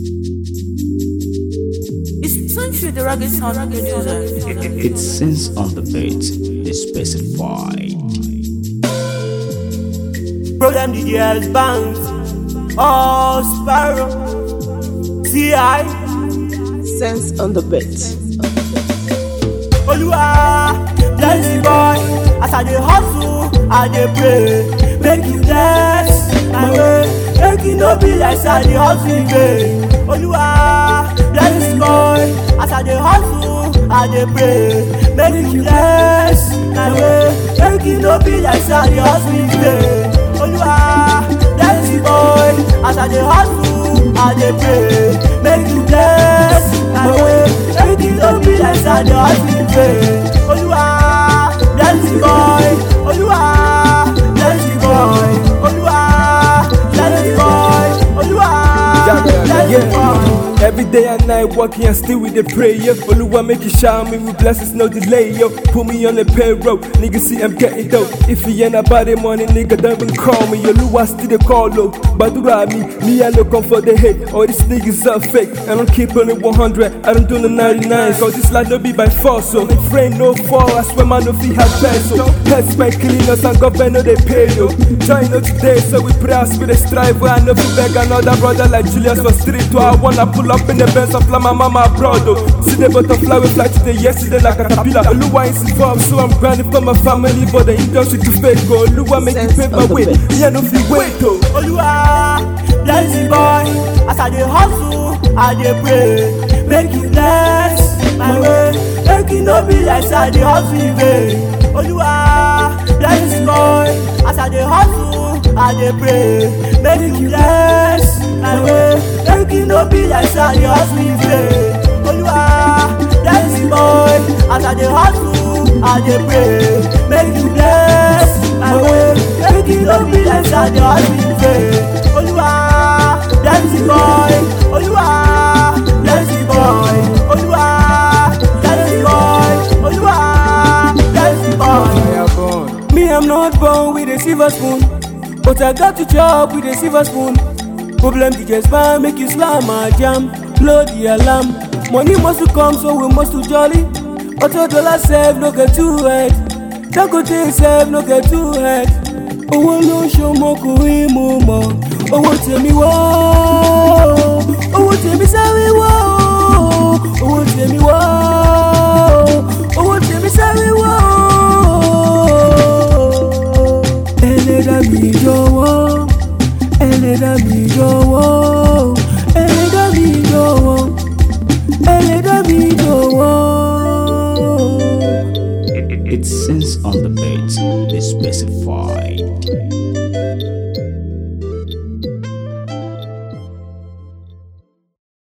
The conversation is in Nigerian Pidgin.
It's Sunshine, the rugged sound producer. It sings on the beat, is specified. Problem DJs bounce. Oh, Sparrow. CI. Sense on the beat. Oluwa, bless the boy. As I dey hustle, I dey pray. Make you bless my way. Make you no be like say I dey hustle again. Oluwa, bless the boy. As I dey hustle, I dey pray. Make you bless my way. Make you no be like say I dey hustle again. Oluwa, bless the boy. As I dey hustle, I dey pray. Make you bless my way. Make you no be like say I dey hustle again. Oluwa, bless the boy. Oluwa, bless the boy. Oluwa, bless the boy. Oluwa, bless the boy. Every day and night walking and still with the prayer. Oluwa make it shine me with blessings, no delay, yo. Put me on the payroll, nigga see I'm getting dope. If he ain't about the money, nigga don't even call me. Oluwa still the call low. Badura me, me I no come for the hate. All these niggas are fake. I don't keep on the 100, I don't do the 99. Cause this life no be by force, so friend no fall. I swear man no fee have peso. Pets my cleaners and government no they pay yo. Try no today, so we pray as we dey strive. Where I know fi beg another brother like Julius for street. So I wanna pull up in the Benz and fly my mama abroad though. See the butterfly we fly today, yesterday like a caterpillar. Oluwa is involved, so I'm grinding for my family, but the industry too fake. Go Oluwa make it pay my way. Me I no fi wait though. Oluwa, bless the boy. As I dey hustle, I dey pray. Make you bless my way. Make you no be like say I dey hustle again. Oluwa, bless the boy. As I dey hustle, I dey pray. Make you bless my way. Make you no be like say I dey hustle again. Oluwa, bless the boy. As I dey hustle, I dey pray. Make you bless my way. Make you no be like say I dey hustle again. Oluwa, bless the boy. Oluwa, bless the boy. Oluwa, bless the boy. Oluwa, bless the boy. Me, I'm not born with a silver spoon, but I got to chop with a silver spoon. Problem to just buy, make you slam my jam, blow the alarm. Money must to come, so we must to jolly. Auto dollar save, no get too head. Dangote save, no get too head. Owó ló ń ṣọmọkùnrin mo mọ̀, owó tèmi wá o, owó tèmi sáré wá o, owó tèmi wá o, owó tèmi sáré wá o. Ẹlẹ́dàá mi jọ̀wọ́, ẹlẹ́dàá mi jọ̀wọ́, ẹlẹ́dàá mi jọ̀wọ́, ẹlẹ́dàá mi jọ̀wọ́. It sings on the beat, is specified.